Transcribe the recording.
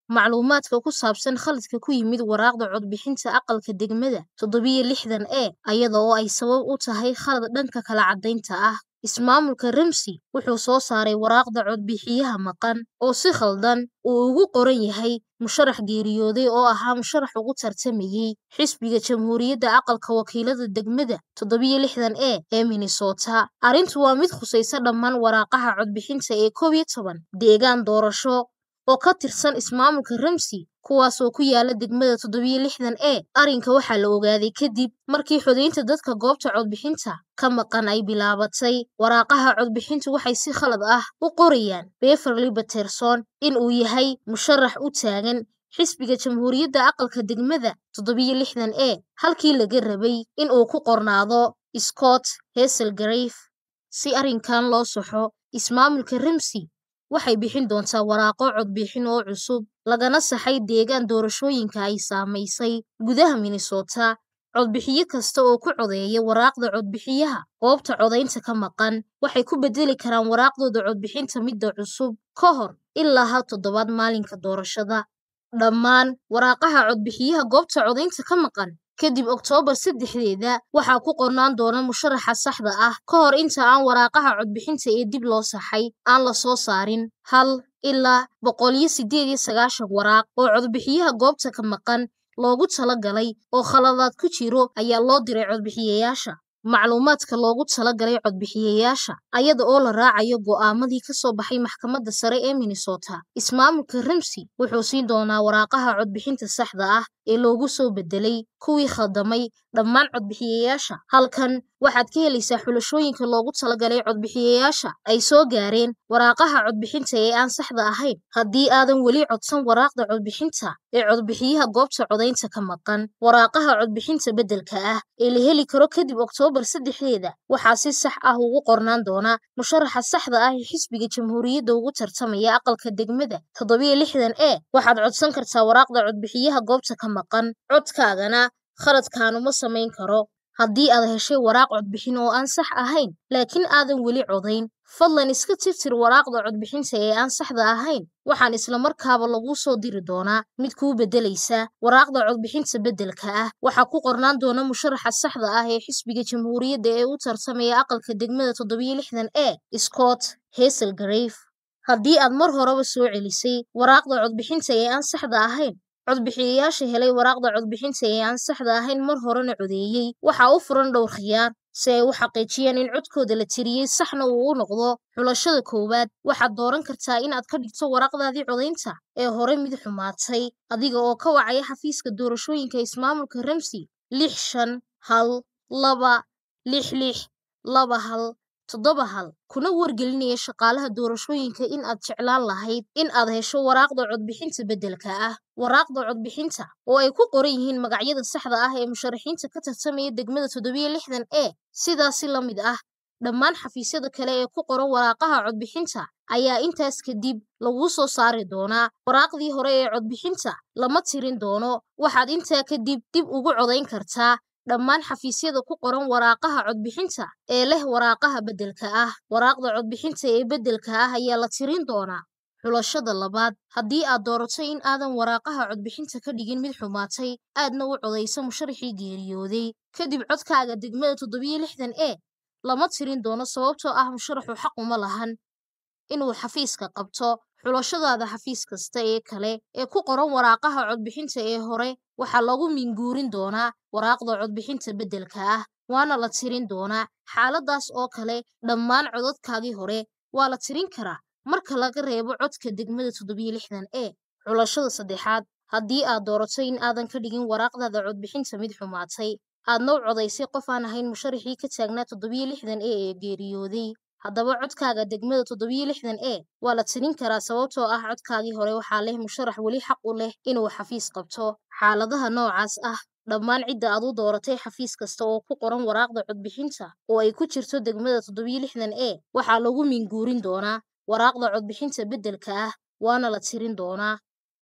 macluumaadka ku saabsan khaladka ku yimid waraaqda codbixinta aqalka degmada toddobiyo lixdan e ayada oo ay sabab u tahay khalad dhanka kala caddaynta ah ismaamulka ramsey wuxuu soo saaray waraaqda codbixiyaha maqan oo si khaldan uu ugu qoran yahay musharax geeriyooday oo ahaa musharax ugu tartamayey xisbiga jamhuuriyadda aqalka wakiilada degmada toddobiyo lixdan e ee minnesota arrintu waa mid khusaysa dhammaan waraaqaha codbixinta ee koob iyo toban deegaan doorasho oo ka tirsan ismaamulka ramsey kuwaas oo ku yaala degmada toddobiyo lixdan e arrinka waxaa la ogaaday kadib markii xodaynta dadka goobta codbixinta ka maqan ay bilaabatay waraaqaha codbixintu waxay si khalad ah u qorayaan beverly baterson in uu yahay musharax u taagan xisbiga jamhuuriyadda aqalka degmada toddobiyo lixdan e halkii laga rabay in uu ku qornaado scott heselgrave si arrinkan loo saxo ismaamulka ramsey waxay bixin doontaa waraaqo codbixin oo cusub lagana saxay deegaan doorashooyinka ay saamaysay gudaha minnesota codbixiye kasta oo ku codeeya waraaqda codbixiyaha goobta codaynta ka maqan waxay ku bedeli karaan waraaqdooda codbixinta midda cusub ka hor ilaa hal toddobaad maalinka doorashada dhammaan waraaqaha codbixiyaha goobta codaynta ka maqan kadib oktoobar saddexdeeda waxaa ku qornaan doona musharaxa saxda ah ka hor inta aan waraaqaha codbixinta ee dib loo saxay aan la soo saarin hal ilaa boqoliyo siddeed iyo sagaashan waraaq oo codbixiyaha goobta ka maqan loogu talagalay oo khaladaad ku jiro ayaa loo diray codbixiyayaasha macluumaadka loogu talagalay codbixiyayaasha ayada oo la raacayo go'aamadii ka soo baxay maxkamadda sare ee minnesota ismaamulka ramsey wuxuu siin doonaa waraaqaha codbixinta saxda ah ee loogu soo bedelay kuwii khaldamay dhammaan codbixiyayaasha halkan waxaad ka helaysaa xulashooyinka loogu talagalay codbixiyayaasha ay soo gaareen waraaqaha codbixinta ee aan saxda ahayn haddii aadan weli codsan waraaqda codbixinta ee codbixiyaha goobta codaynta ka maqan waraaqaha codbixinta beddelka ah ee la heli karo kadib oktoobar saddexdeeda waxaa si sax ah ugu qornaan doona musharaxa saxda ah ee xisbiga jamhuuriyadda ugu tartamaya aqalka degmada toddobiyo lixdan e waxaad codsan kartaa waraaqda codbixiyaha goobta ka maqan codkaagana khaladkaanuma samayn karo haddii aad heshay waraaq codbixin oo aan sax ahayn laakiin aadan weli codayn fadlan iska tirtir waraaqda codbixinta ee aan saxda ahayn waxaan islamarkaaba laguu soo diri doonaa mid kuu beddelaysa waraaqda codbixinta beddelka ah waxaa ku qornaan doona musharaxa saxda ah ee xisbiga jamhuuriyadda ee u tartamaya aqalka degmada toddobiyo lixdan e scott heselgrave haddii aad mar horeba soo celisay waraaqda codbixinta ee aan saxda ahayn codbixiyayaasha helay waraaqda codbixinta ee aan saxda ahayn mar horena codeeyey waxaa u furan dhowr khiyaar si ay u xaqiijiyaan in codkooda la tiriyey saxna uu u noqdo xulashada koowaad waxaad dooran kartaa inaad ka dhigto waraaqdaadii codaynta ee hore mid xumaatay adiga oo ka wacaya xafiiska doorashooyinka ismaamulka ramsey lix shan hal laba lix lix laba hal toddoba hal kuna wargelinaya shaqaalaha doorashooyinka in aad jeclaan lahayd in aad hesho waraaqda codbixinta beddelka ah waraaqda codbixinta oo ay ku qoran yihiin magacyada saxda ah ee musharaxiinta ka tartamaya degmada toddobiyo lixdan e sidaasi la mid ah dhammaan xafiisyada kale ee ku qoran waraaqaha codbixinta ayaa intaas kadib laguu soo saari doonaa waraaqdii hore ee codbixinta lama tirin doono waxaad intaa kadib dib ugu codayn kartaa dhammaan xafiisyada ku qoran waraaqaha codbixinta ee leh waraaqaha beddelka ah waraaqda codbixinta ee beddelka ah ayaa la tirin doonaa xulashada labaad haddii aad doorato in aadan waraaqaha codbixinta ka dhigin mid xumaatay aadna u codayso musharaxii geeriyooday kadib codkaaga degmada toddobiyo lixdan e lama tirin doono sababtoo ah musharaxu xaq uma lahan inuu xafiiska qabto xulashadaada xafiis kasta ee kale ee ku qoran waraaqaha codbixinta ee hore waxaa lagu minguurin doonaa waraaqda codbixinta beddelka ah waana la tirin doonaa xaaladaas oo kale dhammaan codadkaagii hore waa la tirin karaa marka laga reebo codka degmada toddobiyo lixdan e xulashada saddexaad haddii aad doorato in aadan ka dhigin waraaqdaada codbixinta mid xumaatay aadna u codaysay qof aan ahayn musharaxii ka taagnaa toddobiyo lixdan e ee geeriyooday haddaba codkaaga degmada toddobiyo lixdan e waa la tirin karaa sababtoo ah codkaagii hore waxaa leh musharax weli xaq u leh inuu xafiis qabto xaaladaha noocaas ah dhammaan cidda aad u dooratay xafiis kasta oo ku qoran waraaqda codbixinta oo ay ku jirto degmada toddobiyo lixdan e waxaa lagu minguurin doonaa waraaqda codbixinta beddelka ah waana la tirin doonaa